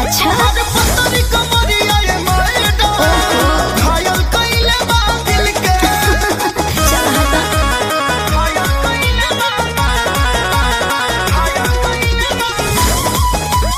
अच्छा हर पत्थर कमरिया ये मैडम घायल कइले बा दिल के चल हटा घायल कइले बा घायल कइले बा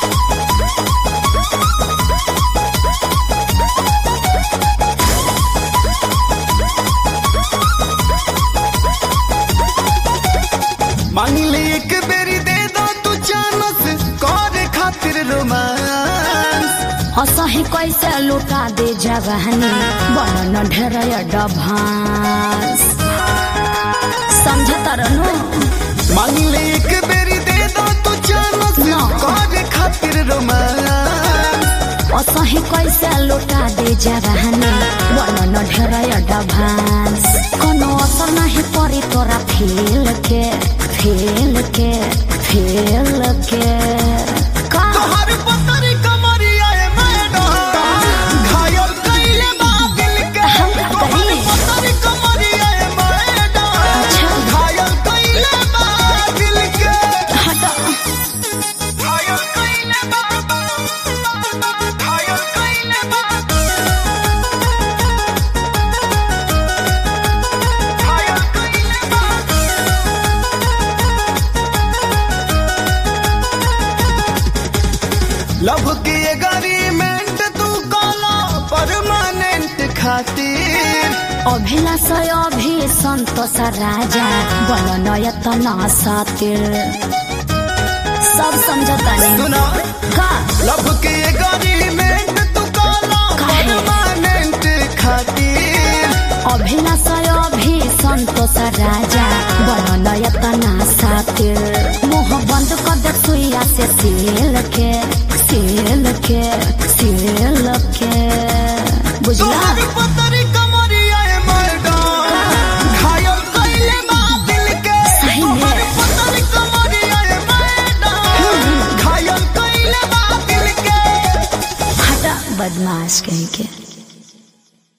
मांगले एक बेरी दे दो तू चानस करे खातिर रोमांस असही कैसे लुटा दे जवानी बन ढेर डभांस समझता रहनु मांगले एक बेरी दे दो तू चानस ना। करे खातिर रोमांस असही कैसे लुटा दे जवानी बन ढेर डभांस कोनो असर नहीं परी तोरा फेल के फेल के फेल के का तोहर पतरी कमरिया ए मैडम घायल कइले बा दिल के हम का तोहर करी? पतरी कमरिया ए मैडम अच्छा। घायल कइले बा दिल के हटा घायल कइले बा घायल कइले बा घायल कइले बा लव के एग्रीमेंट तू काला परमानेंट खातिर अभिलाष अभि सन्तोष राजा बन नयतन सातिर सब समझता नहीं सुना का लव के एग्रीमेंट तू काला काहे? परमानेंट खातिर अभिलाष अभि सन्तोष राजा बन नयतन सातिर मुह बंद कर दे सुइया से सिल के सिल के सिल के बुझला तोहर पतरी कमरिया ए मैडम घायल कइले बा दिल के सही में। तोहर पतरी कमरिया ए मैडम घायल कइले बा दिल के हटा बदमाश कहीं के